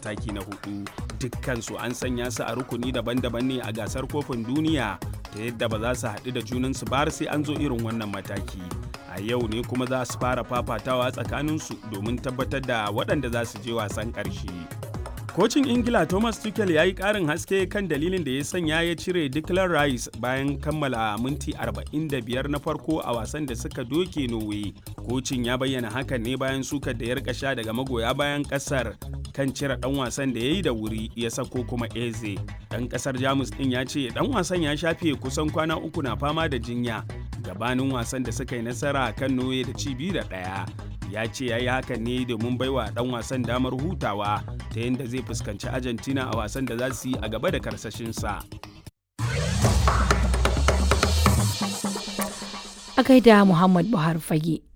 mataki na hudu dukkansu an sanya su a rukuni daban-daban ne a gasar kofin duniya ta yadda ba za su haɗu da junansu ba sai an zo irin wannan mataki a yau ne kuma za su fara fafatawa tsakaninsu domin tabbatar da waɗanda za su je wasan ƙarshe. Kocin Ingila Thomas Tuchel ya yi ƙarin haske kan dalilin da ya sanya ya cire Declan Rice bayan kammala minti 45 na farko a wasan da suka doke Norway. Kocin ya bayyana hakan ne bayan sukar da ya rika sha daga magoya bayan ƙasar kan cire ɗan wasan da ya yi da wuri ya sako kuma Eze. Ɗan ƙasar Jamus ɗin ya ce ɗan wasan ya shafe kusan kwana uku na fama da jinya gabanin wasan da suka yi nasara kan Norway da ci biyu da ɗaya. ya ce ya yi hakan ne domin baiwa dan wasan damar hutawa ta yadda zai fuskanci argentina a wasan da za su yi a gaba da karsashinsa a gaida muhammad buhari fage